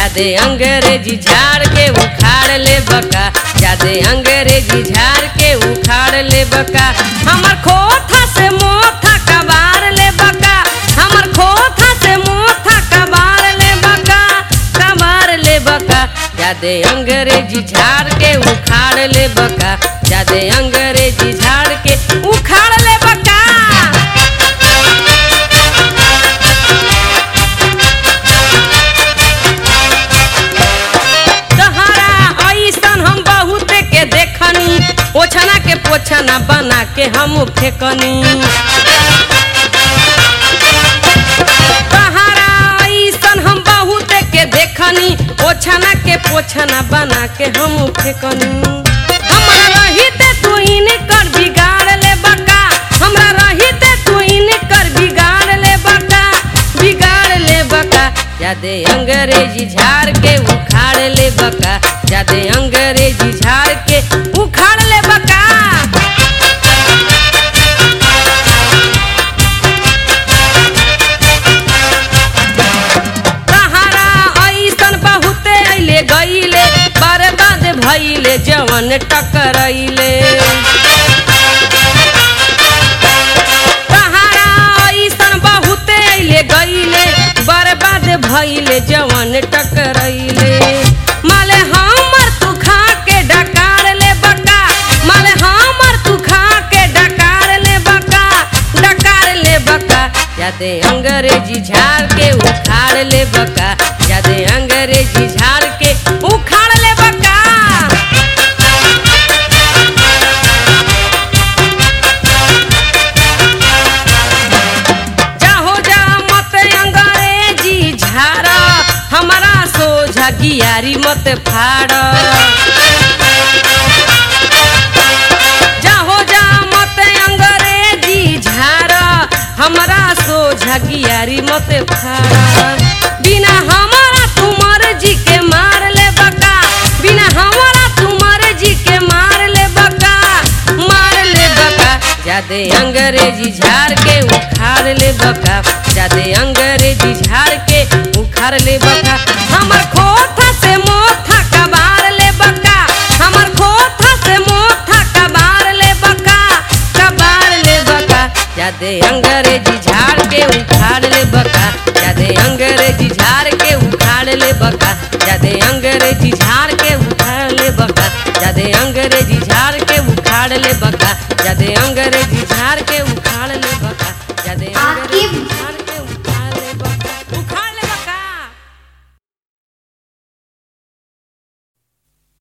जादे अंग्रेजी झाड़ के उखाड़ ले बका जादे अंग्रेजी झाड़ के उखाड़ ले बका हमर खोथा से मोथा कबार ले बका हमर खोथा से मोथा कबार ले बका कबार ले बका जादे अंग्रेजी झाड़ के उखाड़ ले बका जादे अंग्रेजी झाड़ के उखाड़ ले बका तहरा ऐसन हम बहुत के देखनी ओछना के पोछना बना के हम फेकनी तहरा ऐसन हम बहुत के देखनी ओछना के पोछना बना के हम फेकनी हमरा रहिते तू इनकर बिगाड़ ले बका हमरा रहिते तू इनकर बिगाड़ ले बका बिगाड़ ले बका जादे अंग्रेजी झाड़ के उखाड़ ले बका जादे अंग्रेजी झाड़ के उखाड़ ले बका तहारा ऐसन बहुते अइले गइले बर्बाद भइले जवन टकरइले तहारा ऐसन बहुते अइले गइले बर्बाद भइले जवन टकरइले माले हमर तू खा के डकार ले बका माले हमर तू खा के डकार ले बका डकार ले बका जादे अंग्रेजी झाड़ के उखाड़ ले बका जादे अंग्रेजी झाड़ के उखाड़ ले बका जाहो जा मत अंग्रेजी झाड़ हमारा सोझा गियारी मत फाड़ जाहो जा मत अंग्रेजी झाड़ हमारा सोझा गियारी मत फाड़ बिना हमारा तुमर जी के मार ले बका बिना हमारा तुमर जी के मार ले बका मार ले बका जादे अंग्रेजी झाड़ के उखाड़ ले बका जादे अंग्रेजी झाड़ के उखाड़ ले बका हमर खोथा से मोथा कबार ले बका हमर खोथा से मोथा कबार ले बका कबार ले बका जादे अंग्रेजी झाड़ के उखाड़ ले बका जादे अंग्रेजी झाड़ के उखाड़ ले बका जादे अंग्रेजी झाड़ के उखाड़ ले बका जादे अंग्रेजी झाड़ के उखाड़ ले बका जादे अंग्रेजी झाड़ के उखाड़ ले बका